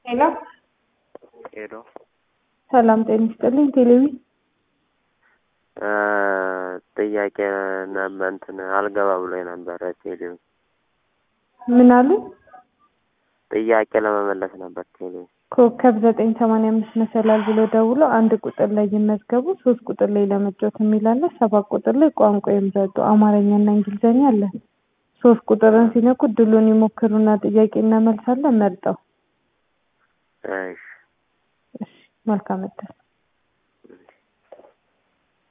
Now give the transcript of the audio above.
ሄሎ ሄሎ ሰላም ጤና ይስጥልኝ። ቴሌቪ ጥያቄ ነበር እንትን አልገባ ብሎ ነበረ ቴሌቪ ምን አሉ? ጥያቄ ለመመለስ ነበር ቴሌቪ ኮከብ ዘጠኝ ሰማንያ አምስት መሰላል ብሎ ደውሎ አንድ ቁጥር ላይ ይመዝገቡ፣ ሶስት ቁጥር ላይ ለመጫወት የሚል አለ፣ ሰባት ቁጥር ላይ ቋንቋ ይምረጡ፣ አማርኛና እንግሊዝኛ አለ። ሶስት ቁጥርን ሲነኩ ድሉን ይሞክሩና ጥያቄ እናመልሳለን መርጠው። እሺ እሺ መልካም እድል